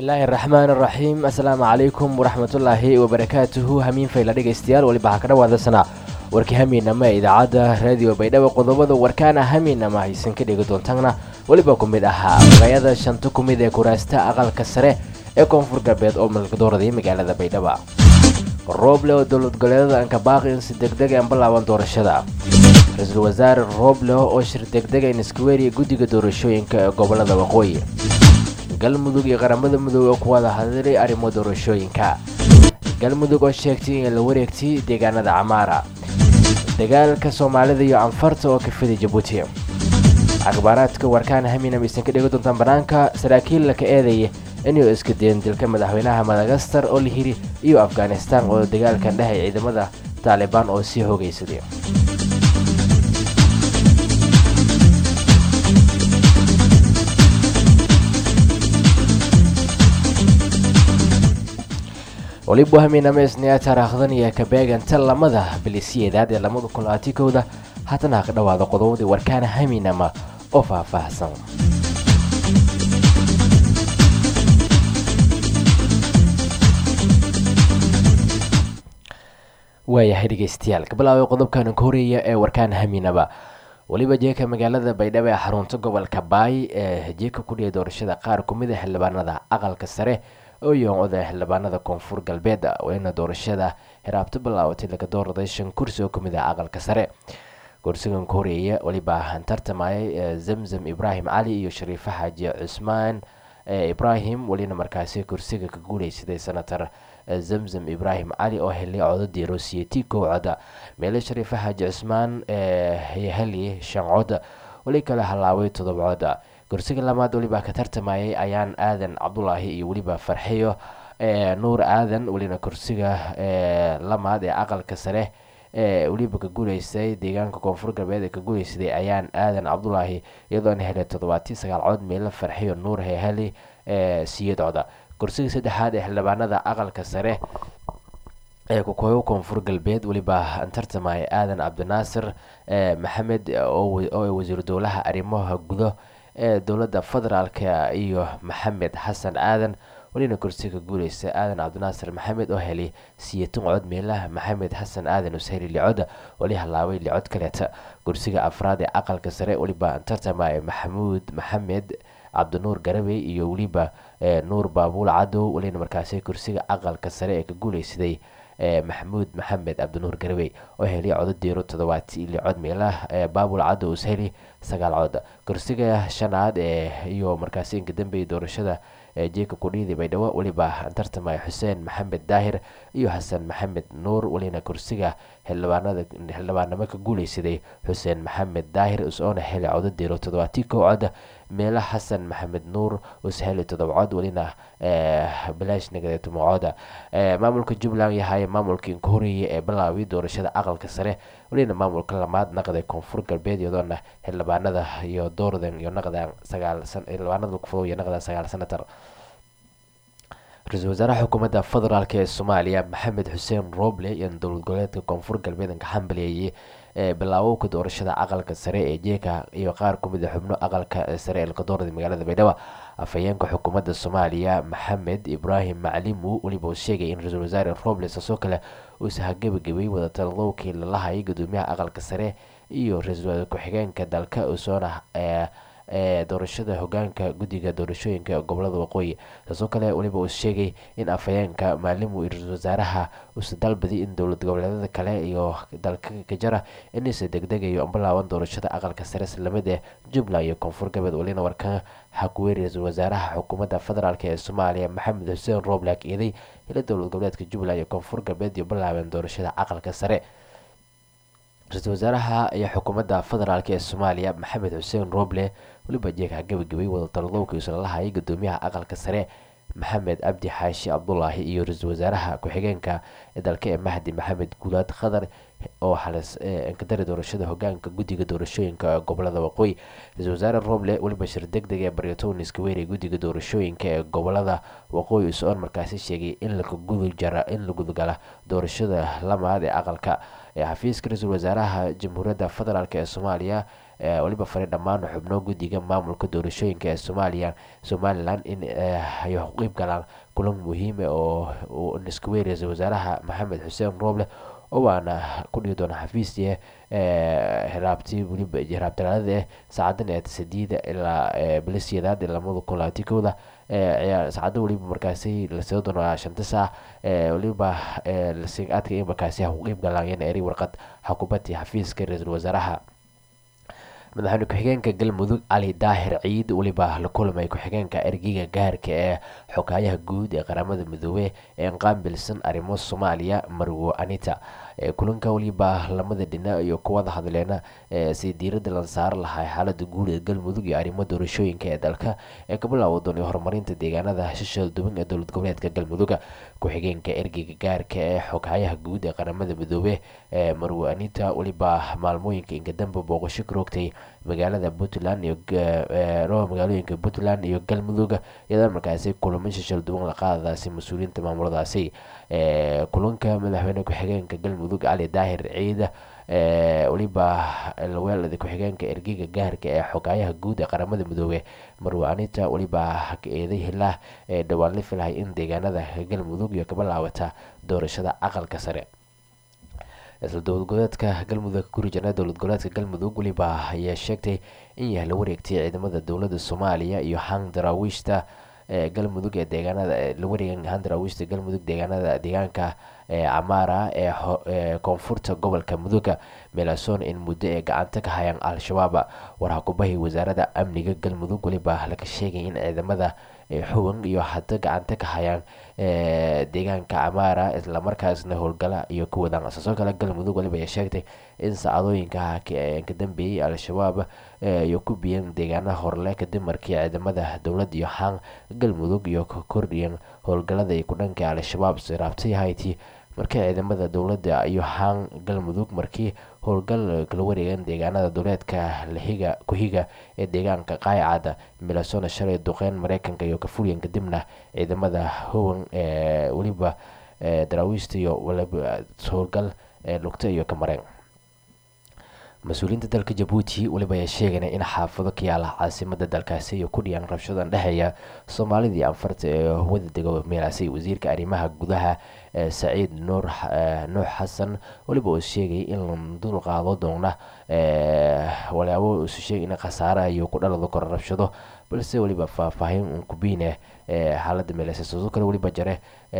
bismillaahi araxmaan araxiim assalaamu calaykum waraxmatullaahi wabarakaatuhu hamiin fayla dhegaystayaal weliba ha ka dhawaadasana warkii hamiinama ee idaacadda raadiyo baydhabo qodobada warkaana hamiinama haysan ka dhegi doontaana weliba ku mid ahaa magayada shanta ku mid ee kuraasta aqalka sare ee koonfur galbeed oo malkadooraday magaalada baydhaba rooble oo dowlad goleedada ankabaaqi in si degdeg aan balaaban doorashada ra-iisul wasaare rooble oo shir degdega in iskuweeriya guddiga doorashooyinka ee gobolada waqooyi galmudug iyo qaramada mudoobe oo ku wada hadlay arrimo doorashooyinka galmudug oo sheegtay in la wareegtay deegaanada camaara dagaalka soomaalida iyo canfarta oo ka fiday jabuuti akhbaaraadka warkaan haminam aysan ka dhegi doontaan banaanka saraakiil laka eedaya inuu iska dayen dilka madaxweynaha madagastar oo la hiri iyo afghanistan oo dagaalkan dhehaya ciidamada taalibaan oo sii hoogaysaday waliba haminameysnaya taariikhdan iyo kabeeganta lamada bilisiyeedaad ee lamada kun labaatan kowda haatana ha ka dhawaada qodobadii warkaana haminama oo faahfaahsan waayahay dhegeystayaal kabilaabay qodobkan ka horeeya ee warkaana haminaba weliba jeeka magaalada baydhabo ee xarunta gobolka baay ee jeeka ku dhiyay doorashada qaar kumid a xildhibaanada aqalka sare oo yoon-oda xildhibaanada koonfur galbeed wayna doorashada hiraabto bilaabatay laga dooraday shan kursi oo kamid ah aqalka sare kursigan ka horeeya weliba tartamayay zamzam ibraahim cali iyo shariifo xaaji cusmaan ibraahim welina markaasi kursiga ka guuleysaday senator zamzam ibraahim cali oo helay codadii rosiyeti kow coda meele shariifo xaaji cusmaan heli shan cod weli kale halaaway todoba coda kursiga lamaad weliba ka tartamayay ayaan aadan cabdulaahi iyo weliba farxiyo nuur aadan welina kursiga lamaad ee aqalka sare ee weliba ka guuleysay deegaanka koonfur galbeed ee ka guuleysaday ayaan aadan cabdulaahi iyadoona helay toddobaatiyo sagaal cod meelo farxiyo nuur heheli siyad coda kursiga saddexaad ee xildhibaanada aqalka sare ee kukooyo koonfur galbeed weliba tartamaya aadan cabdinaasir maxamed oo wasiiru dowlaha arrimaha gudo ee dowladda federaalk iyo maxamed xasan aadan welina kursiga guuleysa aadan cabdinaasir maxamed oo helay siyaton cod meelaha maxamed xasan aadan usheli licod weli halaabay licod kaleeta kursiga afraad ee aqalka sare weliba tartamaya maxamuud maxamed cabdinuur garabey iyo weliba nuur baabuul cadow welina markaasi kursiga aqalka sare ee ka guuleysaday maxamuud maxamed cabdinuur garabey oo helay cododiiro toddobaati licod meelaha baabul cadow usheli sagaal cod kursiga shanaad ee iyo markaasi inka dambeeyay doorashada jeeka kudhiidi baydhabo weliba tartamaya xuseen maxamed daahir iyo xasan maxamed nuur welina kursiga xildhibaanada xildhibaanimo ka guuleysaday xuseen maxamed daahir usoona helay cododiiro toddobaati kow cod meela xasan maxamed nuur usheli todoba cod welina bilaash nagade tumacoda maamulka jubbaland yahay maamulkii inka horeeyay ee bilaabay doorashada aqalka sare welina maamulka lamaad naqday koonfur galbeed iyadoona xildhibaanada iyo doordan iyo naqdan sagaal xildhibaanada kufo iyo naqdan sagaal senatar ra-iisul wasaaraha xukuumadda federaalk ee soomaaliya maxamed xuseen roble iyo dowlad goboleedka koonfur galbeed ka xambaleeyay ee bilaabowka doorashada aqalka sare ee jeeka iyo qaar kumid a xubno aqalka sare ee lakadoorada magaalada baydhabo afhayeenka xukuumadda soomaaliya maxamed ibraahim maclimu weliba uu sheegay in ra-iisul wasaare roble saasoo kale uusa hagabagabay wadataladowkii lalahayay gudoomiyaha aqalka sare iyo ra-iisul wasaare ku-xigeenka dalka usoona ee doorashada hogaanka guddiga doorashooyinka gobolada waqooyi saasoo kale weliba uu sheegay in afhayeenka maalimu iyo ra-iisul wasaaraha uusa dalbaday in dowlad goboleedyada kale iyo dalka kajara inaysa degdegayo bilaaban doorashada aqalka sare islamid ee jubbaland iyo koonfur galbeed welina warka hakuweeri ra-iisul wasaaraha xukuumadda federaalk ee soomaaliya maxamed xuseen rooblaak eeday ila dowlad goboleedka jubbaland iyo koonfur galbeed iyo bilaabeen doorashada aqalka sare ra-iisul wasaaraha iyo xukuumadda federaalk ee soomaaliya maxamed xuseen roble weliba jeeka gabagabay wadatalodowka isla lahayay gudoomiyaha aqalka sare maxamed cabdi xaashi cabdulaahi iyo ra-iisul wasaaraha ku-xigeenka dalka ee mahdi maxamed guulaad khadar oo xalis inkadari doorashada hogaanka guddiga doorashooyinka gobolada waqooyi ra-isul wasaare roble weliba shir deg deg ee baryatonis kaweeri guddiga doorashooyinka ee gobolada waqooyi is-oon markaasi sheegay in lakagudujara in la gudgala doorashada lamaad ee aqalka xafiiska ra-iisul wasaaraha jamhuuriyadda federaalk ee soomaaliya weliba faray dhammaan xubno guddiga maamulka doorashooyinka ee soomaaliya somalilan in ay u qeyb galaan kulan muhiima oo niskaweeri ra-isul wasaaraha maxamed xuseen rooble oo waana ku dhigi doona xafiisie hiraabti weliba hiraabtalaalada eh saacadan ee sadiida ilaa bilisiyadaad ee lamada kun labaatan kowda saacada weliba markaasi lasoo doona shanta saac weliba aadka in markaasi ha ku qeyb galaan yana eri warqad xukubadii xafiiska ra-iisul wasaaraha madaxweyne ku-xigeenka galmudug cali daahir ciid weliba la kulamay ku-xigeenka ergeyga gaarka ee xogaayaha guud ee qaramada midoobe ee qaabilsan arrimo soomaaliya marwo anita kulanka weliba lamada dhinac iyo kuwada hadleena si diirada la saari lahaa xaalada guud ee galmudug iyo arrimo doorashooyinka ee dalka ee ka bilaawo doonay horumarinta deegaanada shishada duban ee dowlad goboleedka galmudug ku-xigeenka ergeyga gaarka ee xogaayaha guud ee qaramada midoobe ee marwo anita weliba maalmooyinka inkadamba booqasho ka rogtay magaalada puntland iyo magaalooyinka puntland iyo galmudug iyadoo markaasi kulamo shishal duwan la qaadadaasi mas-uuliyiinta maamuladaasi kulanka madaxweyne ku-xigeenka galmudug cali daahir ciid weliba laweelada ku-xigeenka ergeyga gaarka ee xogaayaha guud ee qaramada midoobe marwo anita weliba eeday hilah ee dhowaan la filahay in deegaanada galmudug iyo kabilaawata doorashada aqalka sare isla dowlad goboleedka galmudug ka guri jirna dowlad goboleedka galmudug weliba ayaa sheegtay in yahay la wareegtay ciidamada dowladda soomaaliya iyo hang daraawiishta ee galmudug ee deegaanada la wareegan han daraawiishta galmudug deegaanada deegaanka camaara ee koonfurta gobolka muduga meelasoon in muddo ee gacanta ka hayaan al-shabaab warha kubahay wasaaradda amniga galmudug weliba laga sheegay in ciidamada xuban iyo hada gacanta ka hayaan deegaanka camaara islamarkaasna howlgala iyo ku wadaan saasoo kale galmudug weliba ay sheegtay in saacadooyinka ka dambeeyey al-shabaab iyo ku biyeen deegaana horle kadib markii ciidamada dowladda iyo hang galmudug iyo ka kordhiyeen howlgalada ku dhanka al-shabaab siraabtay hayti markii ciidamada dowladda iyo hang galmudug markii howlgal kala wareegeen deegaanada dowleedka lahiga ku-higa ee deegaanka qaaycada milasona shalay duqeyn mareykanka iyo kafuryan kadibna ciidamada howan ee weliba daraawiishta iyo howlgal lugta iyo kamareen mas-uuliyiinta dalka jabuuti weliba ayaa sheegana in xaafado ka yaala caasimada dalkaasi iyo ku dhiyaan rabshadan dhexeeya soomaalida iyo anfarta ee wada dego meelaasi wasiirka arrimaha gudaha saciid nuur nuux xasan weliba uu sheegay in la dul qaado doona walaabo isu sheegay in khasaare iyo ku dhalado karo rabshado balse weliba faahfaahin un kubiine xaalada meelaasi sidoo kale weliba jare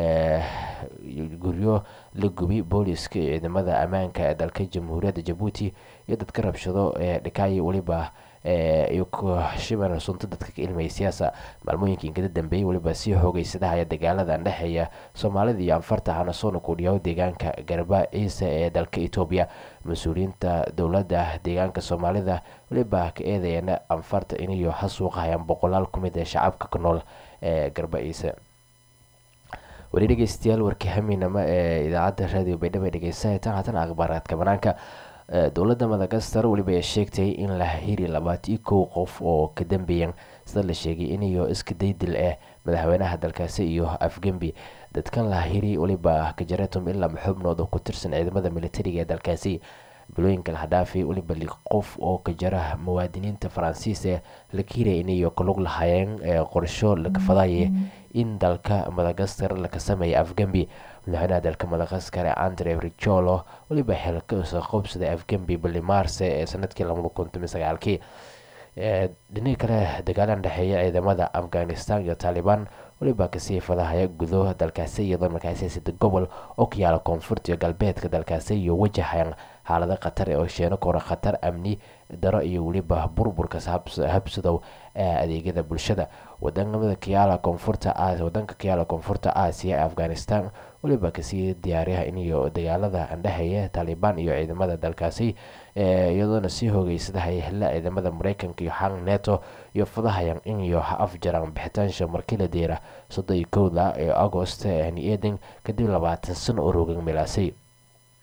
guryo la gubi booliska iyo ciidamada ammaanka ee dalka jamhuuriyadda jabuuti iyo dadka rabshado ee dhikaay weliba iyo shiban sunta dadka ka ilmaya siyaasa maalmooyinka inkada dambeeyey weliba sii xoogeysadahaya dagaalada dhexeeya soomaalida iyo anfarta hanasoona kudhiyaho deegaanka garba ciise ee dalka etoobiya mas-uuliyiinta dowladda deegaanka soomaalida weliba ka eedayana anfarta inayo hasuuqahayaan boqolaal ku mid ee shacabka ku nool ee garba ciise weli dhegeystayaal warkii hamiinama ee idaacadda raadiyo baydhabo dhegeysataan haatana akhbaaraadka banaanka dowladda madagaskar weliba ay sheegtay in la hiri labaatan kow qof oo ka dambeeyan sida la sheegay inayo iska daydil ah madaxweynaha dalkaasi iyo afgembi dadkan la hiri weliba kajaretum ilaa xubnood oo ku tirsan ciidamada militariga ee dalkaasi bilooyinka lahadhaafi weliba li qof oo ka jara muwaadiniinta faransiis ee la kiiraya inayo kalug lahaayeen qorsho laga fadaye in dalka madagaskar laga sameeya afgembi madaxweynaha dalka madagaskar ee andre richolo weliba xilka qobsada afgembi bili maarse ee sanadkii labada kun toban sagaalkii dhinaca kale dagaalan dhexeeya ciidamada afghanistan iyo taliban weliba kasii fadahaya gudo dalkaasi iyadoo markaasi sida gobol oo ka yaala koonfurta iyo galbeedka dalkaasi iyo wajahan xaalado khatar oo sheeno kora khatar amni daro iyo weliba burburka habsadow adeegyada bulshada wadanada kayaala koonfurta wadanka kayaala koonfurta aasiya ee afghanistan weliba kasii diyaariyaha iniyo dagaalada andhexeeya taliban iyo ciidamada dalkaasi iyadoona sii hoogeysadahaya hela ciidamada mareykanka iyo hang neto iyo fadahayan iniyo afjaraan bixitaansha markii la deera soddon iyo kowda ee agost ni eden kadib labaatan sano oo rogan milaasay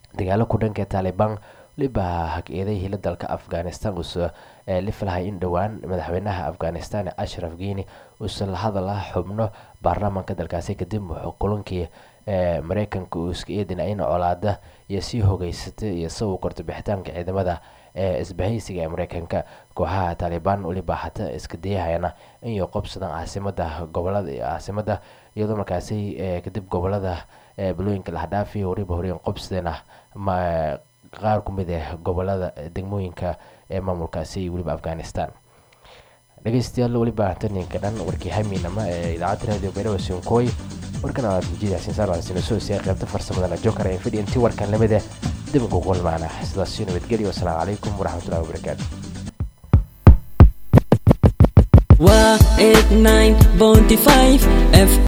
dagaalo ku dhanka taalibaan weliba hag-eeday hila dalka afghanistan uuse la filahay in dhowaan madaxweynaha afghanistan ashraf geni uuse la hadala xubno baarlamaanka dalkaasi kadib kulankii mareykanka uu iska eedina in colaada iyo sii hogeysatay iyo si uu korto bixitaanka ciidamada ee isbahaysiga ee mareykanka kooxaha taalibaan weliba hata iska dayahayana inay qobsadaan caasimada gobolada caasimada iyadoo markaasi kadib gobolada balooyinka lahdhaafi weliba horeen qobsadeen qaar ku mid ah gobolada degmooyinka ee maamulkaasi weliba afghanistan dhegeystayaal weliba taninka dhan warkii hamiinama ee idaacadda radio beerawa sonkooy warkan aad mujida sinsaarsinasoosia qaybta farsamadana jokar ee fidhi intii warkan lamida dibinku kulmaana sidaasi nabadgelyo wasalaamu calaykum waraxmatullahi wabarakaatu waa 89.5 f